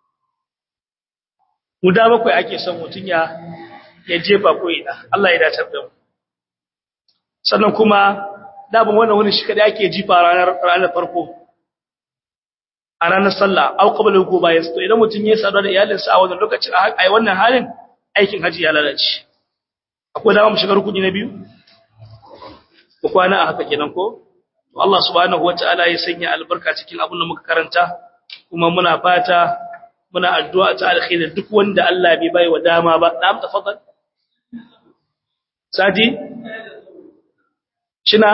guda bakwai ake son mutum ya ya jefa ko ina Allah ya dace da mu sannan kuma dabin wannan wani shi kada ake jifa ranar ranar farko a ranar sallah au qabla ko bayan to idan mutum ya sadu da iyalinsa a wannan lokacin a wannan halin aikin haji ya lalace akwai dama mu shiga rukuni na biyu ko kwana a haka kenan ko to Allah subhanahu wataala ya sanya albarka cikin abin da muka karanta kuma muna fata muna addu'a ta alkhairi duk wanda Allah bai bai wa dama ba na'am tafaddal sadi shina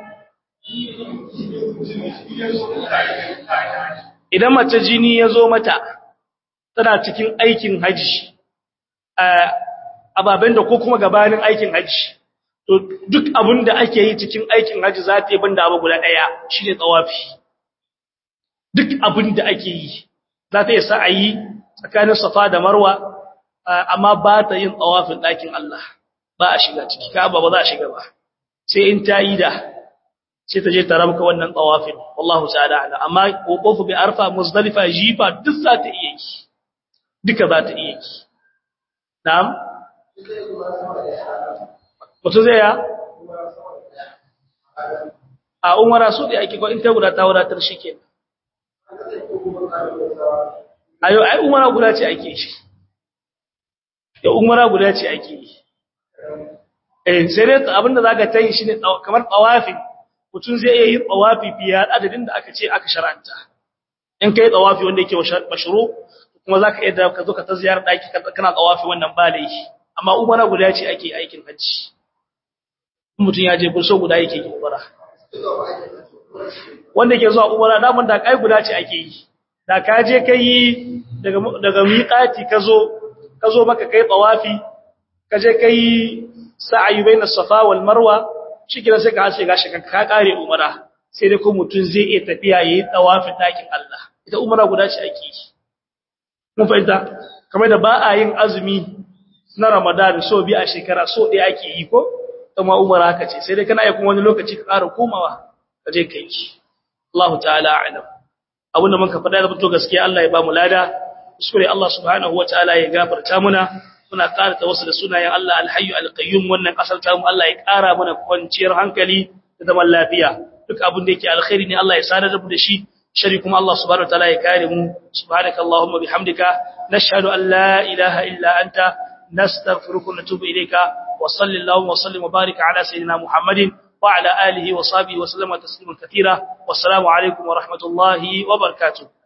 idan mace jini ya zo mata tana cikin aikin haji ababen da ko kuma gabanin aikin haji to duk abin da ake yi cikin aikin haji za ta yi banda abu guda ɗaya shi ne tsawafi duk abin da ake yi za ta yi sa'ayi tsakanin safa da marwa amma ba ta yin tsawafin ɗakin Allah ba a shiga ciki ka ba za a shiga ba sai in ta yi da sai ta je ta rabka wannan tsawafin wallahu ta'ala ala amma kokofu bi arfa muzdalifa jifa duk za ta iya yi duka za ta iya yi na'am mutu zai ya a umara su da ake ko in ta guda ta wadatar shi ke ayo ai umara guda ce ake shi ya umara guda ce ake yi eh sai dai abinda zaka tayi shine kamar tawafin mutum zai iya yin tawafi biya adadin da aka ce aka shar'anta in kai tawafi wanda yake mashru kuma zaka iya da ka zo ka ta ziyarar daki kana tawafi wannan ba laifi amma umara guda ce ake aikin haji mutum ya je burso guda yake yi umara wanda ke zuwa umara daman da kai guda ce ake yi da ka je kai daga daga miqati ka zo ka zo maka kai tawafi ka je kai sa'ayi bainas safa wal marwa shikenan sai ka hace gashi ka kare umara sai dai ko mutun zai iya tafiya yayi tawafin dakin Allah ita umara guda ce ake yi mun fahimta kamar da ba a yin azumi na Ramadan so bi a shekara so ɗaya ake yi ko kuma umara haka ce sai dai kana yi kuma wani lokaci ka ƙara komawa ka je kai Allah ta'ala a'lam abinda muka faɗa da fito gaskiya Allah ya ba mu lada kuskure Allah subhanahu wataala ya gafarta muna muna ƙara ta wasu da sunayen Allah alhayyu alqayyum wannan kasar ta mu Allah ya ƙara mana kwanciyar hankali da zaman lafiya duk abin da yake alkhairi ne Allah ya sadar da mu da shi shari kuma Allah subhanahu wataala ya kare mu subhanaka allahumma bihamdika nashhadu an la ilaha illa anta nastaghfiruka wa natubu ilayka wa sallallahu wa sallim wa barik ala sayyidina muhammadin wa ala alihi wa sahbihi wa sallama tasliman katira wassalamu alaikum wa rahmatullahi wa barakatuh